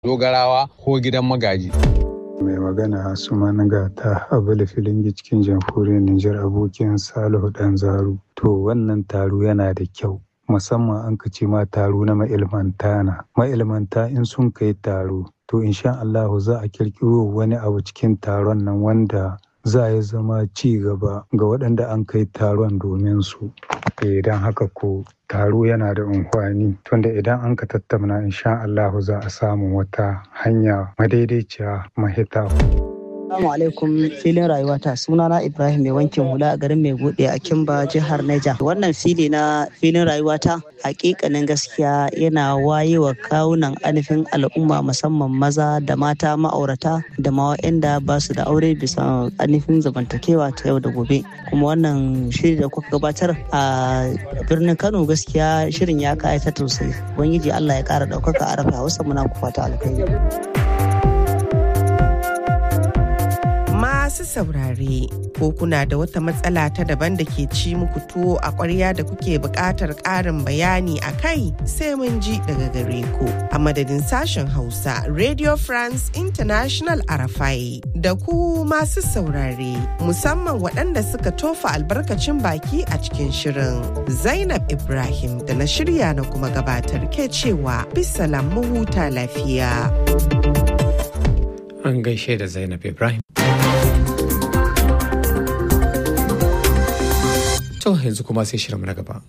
dogarawa ko gidan magaji. mai magana su ga ta abula filingi cikin jamhuriyar Nijar abokin Salihu Dan Zaru. To wannan taro yana da kyau. Musamman an ka ce ma taro na ma'ilmanta na. Ma'ilmanta in sun kai taro, to insha Allahu za a kirkiro wani abu cikin taron nan wanda za ya zama ci gaba ga waɗanda an kai taron domin su. Idan haka ko taro yana da amfani tunda idan an ka tattauna insha Allahu za a samu wata hanya madaidaiciya mahita. Assalamu alaikum filin rayuwata sunana Ibrahim mai wankin hula a garin mai bude a Kimba jihar Niger. Wannan fili na filin rayuwata hakikanin gaskiya yana waye wa kawunan anifin al'umma musamman maza da mata ma'aurata da ma waɗanda ba su da aure bisa anifin zamantakewa ta yau da gobe. Kuma wannan shiri da kuka gabatar a birnin Kano gaskiya shirin ya kayata sosai. Ubangiji Allah ya kara ɗaukaka a rafa Hausa muna ku fata alkhairi. masu saurare ko kuna da wata matsala ta daban da ke ci muku tuwo a ƙwarya da kuke buƙatar ƙarin bayani a kai sai mun ji daga gare ku a madadin sashen hausa radio france international arafai da ku masu saurare musamman waɗanda suka tofa albarkacin baki a cikin shirin zainab ibrahim da na shirya na kuma gabatar ke cewa bisalam mu huta lafiya an gaishe da zainab ibrahim To yanzu kuma sai shirin na gaba.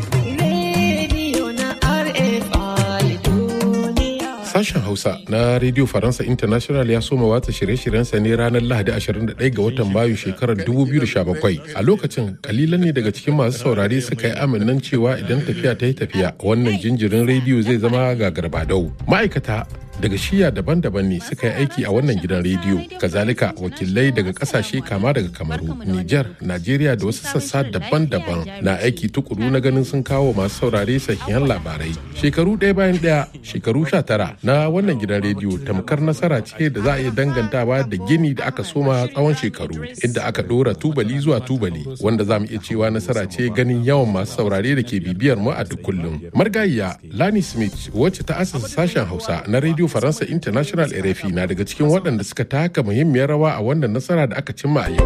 Sashen Hausa na Radio Faransa International ya soma watsa shirye-shiryensa ne ranar Lahadi 21 ga watan Mayu shekarar 2017. A lokacin kalilan ne daga cikin masu saurare suka yi aminan cewa idan tafiya ta yi tafiya wannan jinjirin rediyo zai zama gagarbadau. Ma'aikata daga shiya daban-daban ne suka yi aiki a wannan gidan rediyo kazalika wakilai daga kasashe kama daga kamaru niger najeriya da wasu sassa daban-daban na aiki tukuru na ganin sun kawo masu saurare sahihan labarai shekaru ɗaya bayan ɗaya shekaru sha tara na wannan gidan rediyo tamkar nasara ce da za a iya dangantawa da gini da aka soma tsawon shekaru inda aka ɗora tubali zuwa tubali wanda za mu iya cewa nasara ce ganin yawan masu saurare da ke bibiyar mu a duk kullum margayiya lani smith wacce ta asasa sashen hausa na rediyo faransa international rfi na daga cikin waɗanda suka taka muhimmiyar rawa a wannan nasara da aka cimma a yau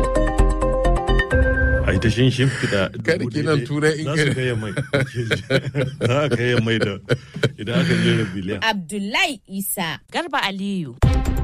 a ita shin shimfiɗa kada kinan turai in za su kai mai za a kai mai da idan aka jera biliyan Abdullahi Isa. Garba Aliyu.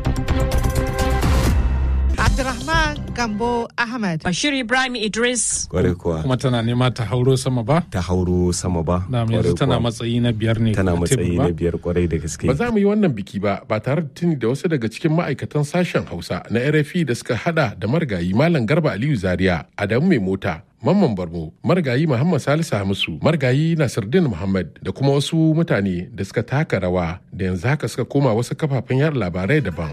Abdurrahman Gambo Ahmad. Bashir Ibrahim Idris. Kwarai kuwa. Kuma tana nema ta hauro sama ba? Ta hauro sama ba. Na yanzu tana matsayi na biyar ne. Tana matsayi na biyar kwarai da gaske. Ba za mu yi wannan biki ba ba tare da tuni da wasu daga cikin ma'aikatan sashen Hausa na RFI da suka hada da margayi Malam Garba Aliyu Zaria, Adamu Mai Mota, Mamman Barmo, Margayi Muhammad Salisu Hamisu, Margayi Nasiruddin Muhammad da kuma wasu mutane da suka taka rawa da yanzu haka suka koma wasu kafafen yada labarai daban.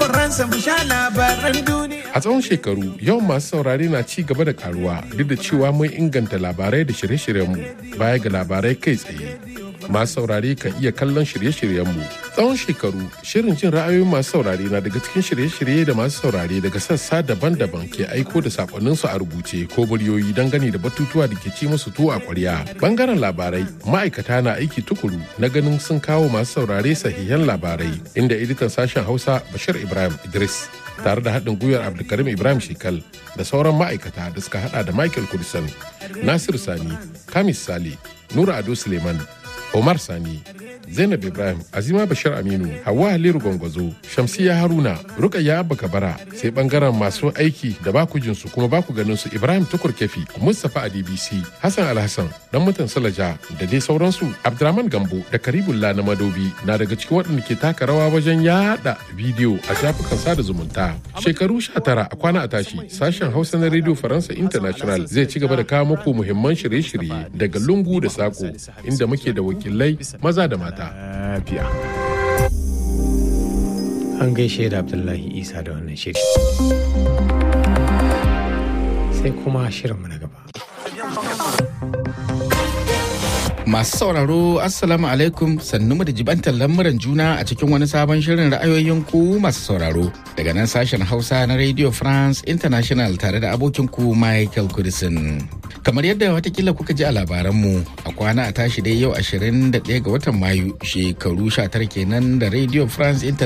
A tsawon shekaru, yawan masu saurare na ci gaba da karuwa duk da cewa mun inganta labarai da shirye-shiryenmu baya ga labarai kai tsaye. Masu saurare kan iya kallon shirye-shiryenmu. Tsawon shekaru, shirin jin ra'ayoyin masu saurare na daga cikin shirye-shirye da masu saurare daga sassa daban-daban ke aiko da sakonninsu a rubuce ko muryoyi dangane da batutuwa da ke ci musu tuwo a kwarya. Bangaren labarai, ma'aikata na aiki tukuru na ganin sun kawo masu saurare sahihan labarai, inda editan sashen Hausa Bashir Ibrahim Idris tare da haɗin gwiwar Abdulkarim Ibrahim Shekal da sauran ma'aikata da suka hada da Michael Kudisan, Nasir Sani, Kamis Sale, Nura Ado Suleiman, Omar Sani, Zainab Ibrahim, Azima Bashir Aminu, Hauwa Haliru Gwangwazo, Shamsiya Haruna, Rukayya Abba Kabara, sai bangaren masu aiki da baku jinsu kuma baku ganin su Ibrahim Tukur Kefi, Mustapha a DBC, Hassan Alhassan, dan mutan Salaja da dai sauransu. Abdurrahman Gambo da Karibullah na Madobi na daga cikin waɗanda ke taka rawa wajen yada bidiyo a shafukan sada zumunta. Shekaru 19 a kwana a tashi, sashen Hausa na Radio Faransa International zai ci gaba da kawo muku muhimman shirye-shirye daga lungu da sako inda muke da wakilai maza da mata. Lafiya. An gaishe da Abdullahi Isa da wannan shiri. Sai kuma shirinmu na gaba. Masu sauraro Assalamu alaikum sannu da jibantar lamuran juna a cikin wani sabon shirin ra'ayoyin ku masu sauraro daga nan sashen Hausa na Radio France International tare da abokin ku Michael Kudisin. Kamar yadda watakila kuka ji a labaranmu a kwana a tashi dai yau 21 ga watan Mayu shekaru 19 kenan da Radio France International